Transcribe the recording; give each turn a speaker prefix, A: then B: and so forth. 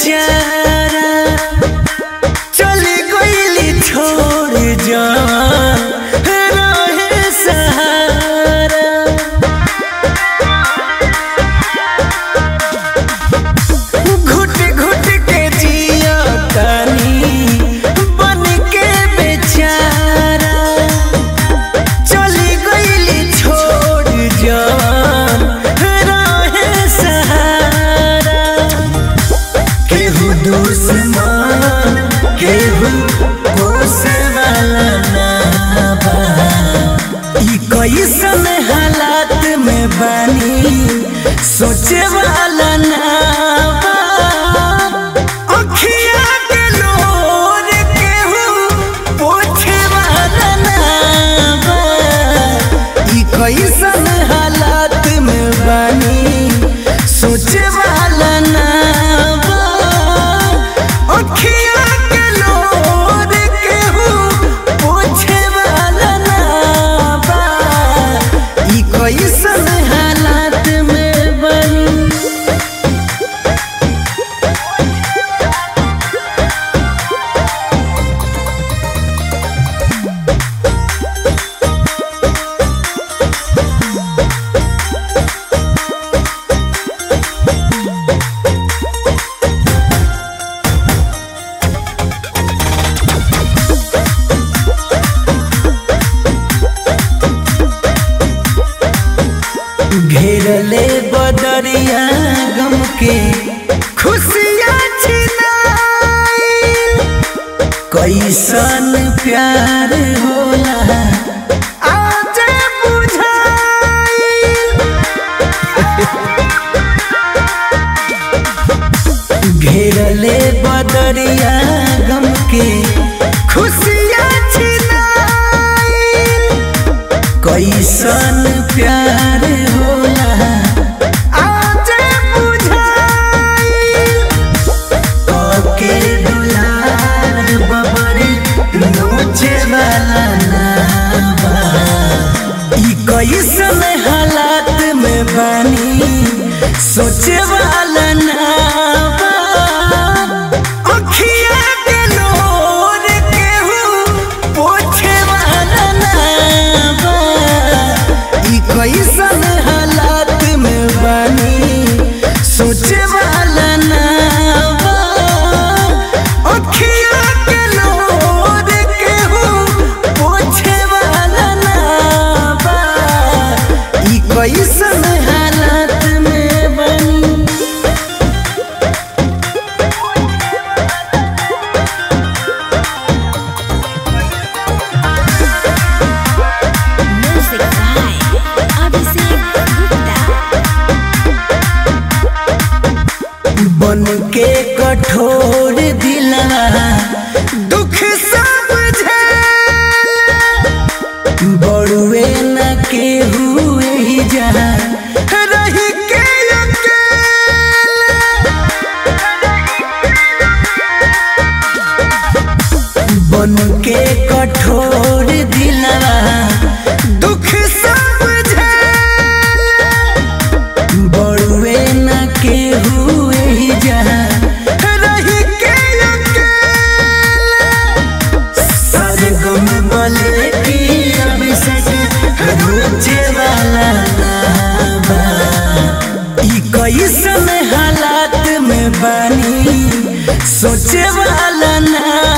A: बेचारा चली गईली छोड़ जान रहे सहारा घुट घुट के जिया तानी बन के बेचारा चली गईली छोड़ जान रहे सहारा केहू दुश्मन केहू पोसे वाला ना बा ई कैसन हालात में बानी सोचे वाला ना बा अखिया के लोर केहू पोछे वाला ना बा ई कैसन हालात में बानी सोचे वाला ना बा अखिया के लोर केहू पोछे वाला ना बा ई कैसन हालात में बानी घेरले बदरिया गम के खुशियाँ छिनाई कैसन प्यार होला आज बुझाई घेरले बदरिया गम के खुशियाँ छिनाई कैसन प्यार होला आज बुझाई के दुलार बबरी नोचे वाला ना बा ई कैसन हालात में बानी सोचे वाला ना बा अखिया के लोर केहू पोछे वाला ना बा ई कैसन हालात में बानी सोचे वाला ना बा अखिया के लोर केहू पोछे वाला ना बा ई कैसन हालात में बानी
B: Music by Abhishek Gupta.
A: बन के कठोर दिलवा दुख समझे बड़ुए न के हुए ही जा रही के अकेला। बन के कठोर दिलवा दुख समझे बड़ुए न के हुए ही जा रही के अकेला। सरगम बोले कि अभिषेक रुचे वाला ना बा। ई कैसन हालात में बानी सोचे वाला ना